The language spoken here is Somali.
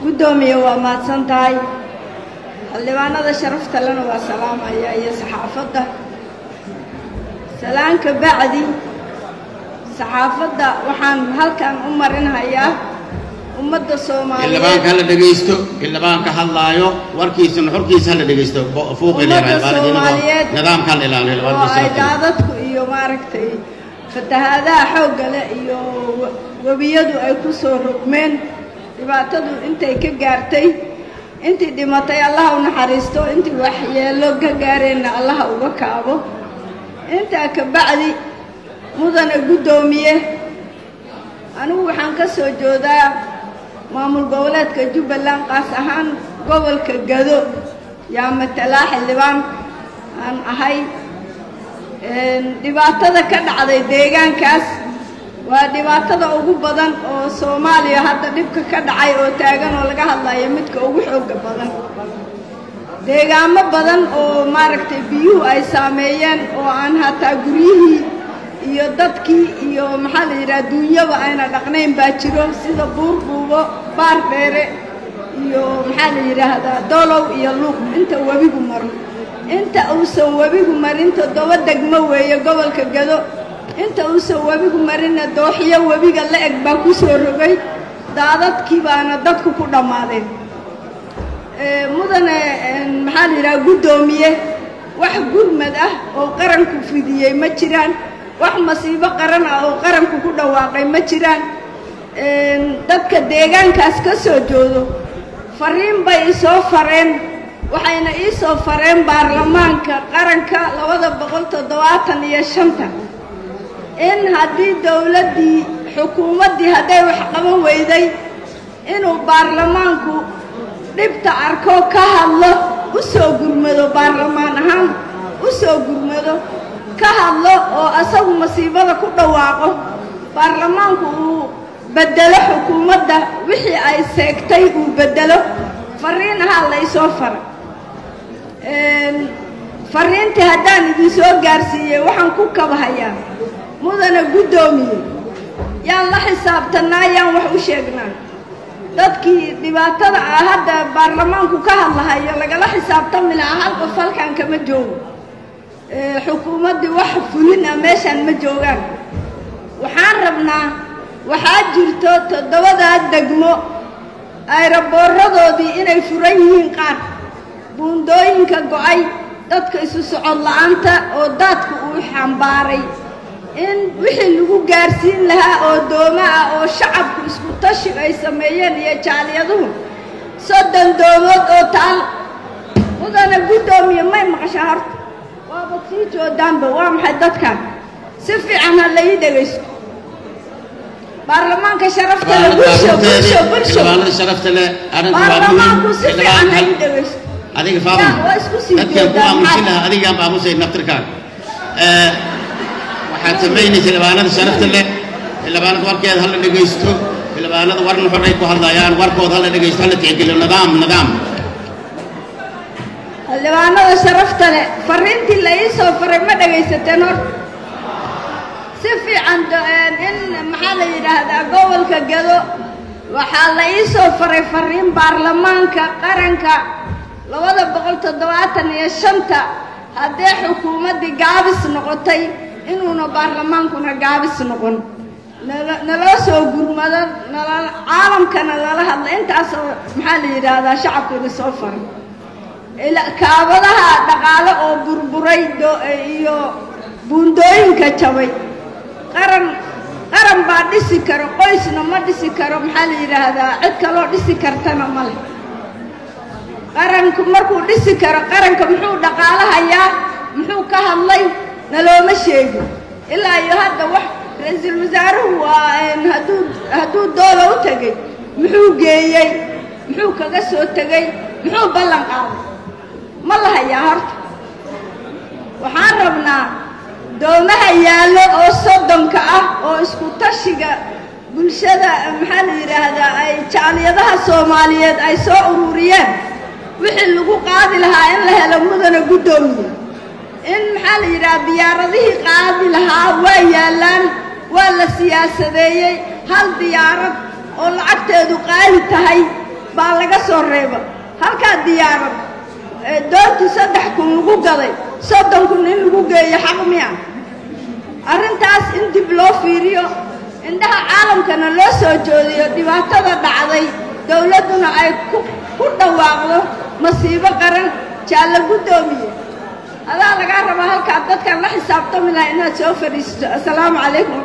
guddoomiye waa mahadsan tahay xildhibaanada sharafta lena waa salaamaya iyo saxaafadda salaanka bacdi saxaafadda waxaan halkan u marinhayaa ummadda soomaaliyeed xildhibaanka hala dhegaysto xildhibaanka hadlaayo warkiisa nuxurkiisa hala dhegaysto fuuqi ummadda soomaaliyeed nidaamka hala ilaaliyo oo ay daadadku iyo maaragtay fatahaadaha xoogga leh iyo webiyadu ay ku soo rogmeen dhibaatadu intay ka gaartay intii dhimatay allaha u naxariisto intii waxyeello ka gaareenna allaha uga kaabo intaa ka bacdi mudane guddoomiye anigu waxaan ka soo joodaa maamul goboleedka jubbaland qaas ahaan gobolka gado yaa matalaa xildhibaan aan ahay dhibaatada ka dhacday deegaankaas waa dhibaatada ugu badan oo soomaaliya hadda dhibka ka dhacay oo taagan oo laga hadlayo midka ugu xooga badan deegaamo badan oo maaragtay biyuhu ay saameeyeen oo aan hataa guryihii iyo dadkii iyo maxaa la yidhaha duunyaba ayna dhaqnayn baa jiro sida buurbuubo baar dheere iyo maxaa la yidhaahdaa dolow iyo luuq inta webigu maro inta uusan webigu marin toddoba degmo weeye gobolka gado inta uusan webigu marinna dooxyo webiga la eg baa ku soo rogay daadadkii baana dadku ku dhammaadeen mudane maxaa la yidhaha guddoomiye wax gurmad ah oo qaranku fidiyey ma jiraan wax masiibo qaran ah oo qaranku ku dhawaaqay ma jiraan dadka deegaankaas ka soo joodo fariin bay isoo fareen waxayna ii soo fareen baarlamaanka qaranka labada boqol toddobaatan iyo shanta in haddii dowladdii xukuumaddii hadday wax qaban weyday inuu baarlamaanku dhibta arko ka hadlo u soo gurmado baarlamaan ahaan u soo gurmado ka hadlo oo asagu masiibada ku dhawaaqo baarlamaanku uu beddelo xukuumadda wixii ay seegtay uu beddelo fariin ahaa la ysoo faray fariintii haddaan idinsoo gaarsiiyey waxaan ku kabahayaa mudane guddoomiye yaan la xisaabtanaa yaan wax u sheegnaa dadkii dhibaatada ah hadda baarlamaanku ka hadlahayo lagala xisaabtami lahaa hal qof halkan kama joogo xukuumaddii wax fulin ah meeshaan ma joogaan waxaan rabnaa waxaa jirto toddobadaa degmo ayraboorradoodii inay furan yihiin qaar buundooyinka go'ay dadka isu socod la'aanta oo daadku uu xambaaray in wixii lagu gaarsiin lahaa oo dooma ah oo shacabku isku tashi ay sameeyeen iyo jaaliyaduhu soddon doomood oo taal mudana guddoomiye may maqashaa horta waaba sii joodaanba waa maxay dadkan si fiican ha la ii dhegaysto baarlamaanka sharafta le bulsho bulsho bulsho baarlamaanku si fiican ha ii dhegaysto adiga faama waa isku sii dadkan ku jeedaan aamusin lahaa adigaan aamusay naftirkaaga waxaad samaynaysa xildhibaanada sharafta leh xildhibaanada warkeeda hala dhegaysto xildhibaanada war nuxuray ku hadlayaan warkooda hala dhegaysto hala tixgeliyo nidaam nidaam xildhibaanada sharafta leh fariintii la ii soo faray ma dhagaysateen horta si fiican do- in maxaa la yidhaahdaa gobolka gado waxaa la ii soo faray fariin baarlamaanka qaranka labada boqol toddobaatan iyo shanta haddee xukuumaddii gaabis noqotay inuuna baarlamaankuna gaabis noqon nala naloo soo gurmado nala caalamkana lala hadla intaasoo maxaa la yidhaahdaa shacabkuna soo faray ila- kaabadaha dhaqaale oo burburay do- iyo buundooyinka jabay qaran qaran baa dhisi karo qoysna ma dhisi karo maxaa la yidhaahdaa cid kaloo dhisi kartana ma leh qaranku markuu dhisi karo qaranka muxuu dhaqaalahayaa muxuu ka hadlay nalooma sheegin ilaa iyo hadda wax ra-iisul wasaaruhu waa een hadduu hadduu doola u tegey muxuu geeyey muxuu kaga soo tegey muxuu ballan qaaday ma la hayaa horta waxaan rabnaa doomaha yaallo oo soddonka ah oo isku tashiga bulshada maxaa la yidhaahdaa ay jaaliyadaha soomaaliyeed ay soo ururiyeen wixii lagu qaadi lahaa in la helo mudana guddoomiye in maxaa la yidhaha diyaaradihii qaadi lahaa waa yaallaan waa la siyaasadeeyey hal diyaarad oo lacagteedu qaali tahay baa laga soo reeba halkaa diyaaran doontii saddex kun lagu gaday soddon kun in lagu geeyo xaq miya arrintaas in dib loo fiiriyo indhaha caalamkana loo soo joodiyo dhibaatada dhacday dowladduna ay ku ku dhawaaqdo masiibo qaran jaalla guddoomiye adaa lagaa rabaa halkaa dadkan la xisaabtami laha inaad soo fadhiisato assalaamu calaykum